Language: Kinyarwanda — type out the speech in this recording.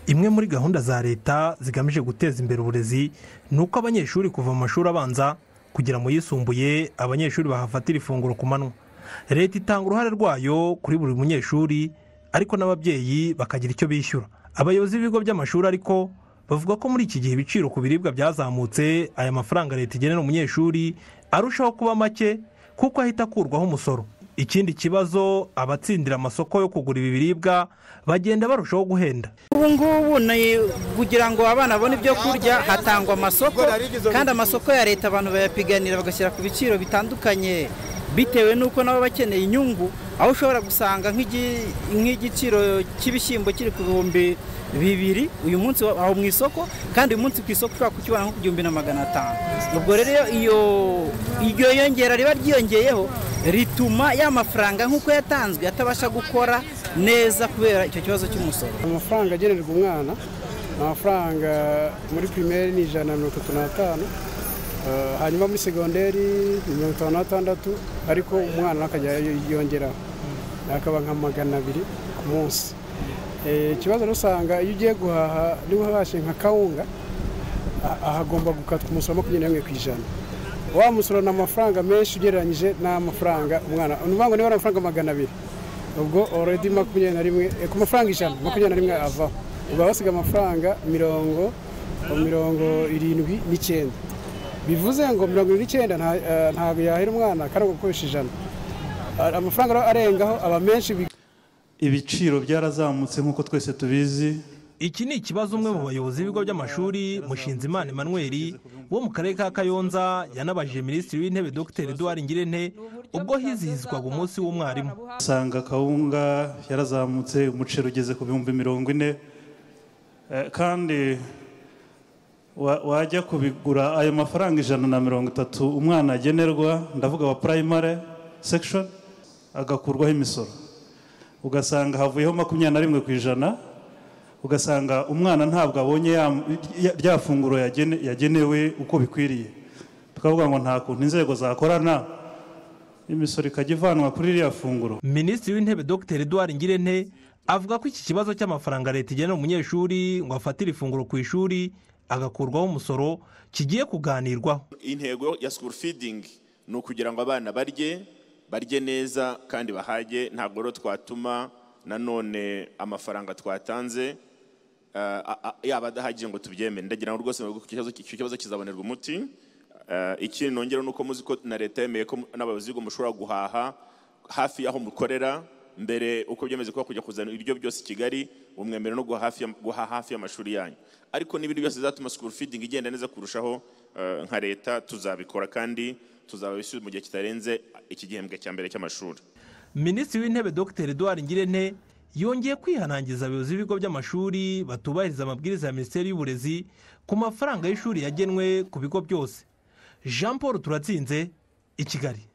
imwe muri gahunda za leta zigamije guteza imbere uburezi ni uko abanyeshuri kuva mu mashuri abanza kugera mu yisumbuye abanyeshuri bahafatira ifunguro ku manywa leta itanga uruhare rwayo kuri buri munyeshuri ariko n'ababyeyi bakagira icyo bishyura abayobozi b'ibigo by'amashuri ariko bavuga ko muri iki gihe ibiciro ku biribwa byazamutse aya mafaranga leta igenera umunyeshuri arushaho kuba make kuko ahita akurwaho umusoro ikindi kibazo abatsindira amasoko yo kugura ibi biribwa bagenda barushaho guhenda ubu ngubu ni kugira ngo abana babone ibyo kurya hatangwa amasoko kandi amasoko ya leta abantu bayapiganira bagashyira ku biciro bitandukanye bitewe n'uko nabo bakeneye inyungu aho ushobora gusanga nk'igiciro cy'ibishyimbo kiri ku bihumbi bibiri uyu munsi aho mu isoko kandi uyu munsi ku isoko ushobora kukibona nko ku gihumbi na magana atanu ubwo rero iyo iryo yongera riba ryiyongeyeho rituma ya mafaranga nk'uko yatanzwe atabasha gukora neza kubera icyo kibazo cy'umusoro amafaranga agenerwa umwana ni amafaranga muri pirimeri ni ijana na mirongo itatu n'atanu hanyuma muri segonderi ni mirongo itanu n'atandatu ariko umwana akajya yongeraho akaba nka magana abiri ku munsi ikibazo usanga iyo ugiye guhaha niba uhashye nka kawunga ahagomba gukatwa umusoro makumyabiri n'imwe ku ijana wa musoro ni amafaranga menshi ugereranyije n'amafaranga umwana ni ukuvuga ngo niba ari amafaranga magana abiri ubwo oredi makumyabiri na rimwe ku mafaranga ijana makumyabiri na rimwe avaho ubwo basiga amafaranga mirongo mirongo irindwi n'icyenda bivuze ngo mirongo irindwi n'icyenda ntabwo yahera umwana kandi gukoresha ijana amafaranga arengaho aba menshi ibiciro byarazamutse nk'uko twese tubizi iki ni ikibazo umwe mu bayobozi b'ibigo by'amashuri mushinzimana emmanuel wo mu karere ka kayonza yanabajije minisitiri w'intebe dr eduard ngirente ubwo hizihizwaga umunsi w'umwarimu usanga kawunga yarazamutse umuceri ugeze ku bihumbi mirongo ine kandi wajya kubigura ayo mafaranga ijana na mirongo itatu umwana agenerwa ndavuga wa purayimare sekishoni agakurwaho imisoro ugasanga havuyeho makumyabiri na rimwe ku ijana ugasanga umwana ntabwo abonye rya funguro yagenewe uko bikwiriye tukavuga ngo nta kuntu inzego zakorana imisoro ikajya ivanwa kuri ririya funguro minisitiri w'intebe dr eduard ngirente avuga ko iki kibazo cy'amafaranga leta igenera umunyeshuri ngo afatire ifunguro ku ishuri agakurwaho umusoro kigiye kuganirwaho intego ya sikuru fidingi ni ukugira ngo abana barye barye neza kandi bahage ntabwo rero twatuma nanone amafaranga twatanze yaba adahagije ngo tubyemere ndagira ngo rwose icyo kibazo kizabonerwa umuti ikindi nongera ni uko muzi ko na leta yemeye ko n'abayobozi b'ibigo mushobora guhaha hafi y'aho mukorera mbere uko byemeze ko kujya kuzana ibiryo byose i kigali bumwemerera no guha hafi y'amashuri yanyu ariko n'ibindi byose bizatuma sikuru fidingi igenda neza kurushaho nka leta tuzabikora kandi tuzababisubiza mu gihe kitarenze iki gihembwe cya mbere cy'amashuri minisitiri w'intebe dr eduard ngirente yongeye kwihanangiza abayobozi b'ibigo by'amashuri batubahiriza amabwiriza ya minisiteri y'uburezi ku mafaranga y'ishuri yagenwe ku bigo byose jean paul turatsinze i kigali